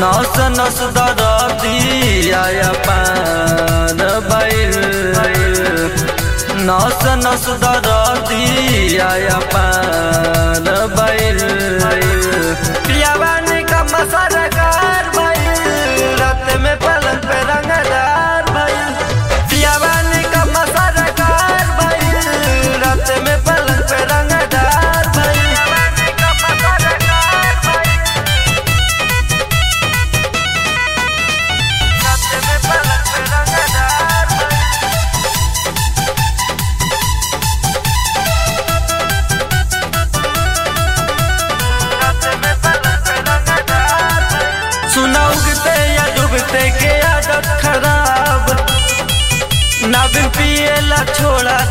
नस नस दरदिया पान बैल नस नस दरदिया पान बैल पियावानी का मसरकार बैल रात में पलंग पे रंगदार बैल पियावानी का मसरकार बैल रात में पलंग पे रंगदार बैल सुना उगते या डूबते के आदत खराब ना बिन पिएला छोड़ा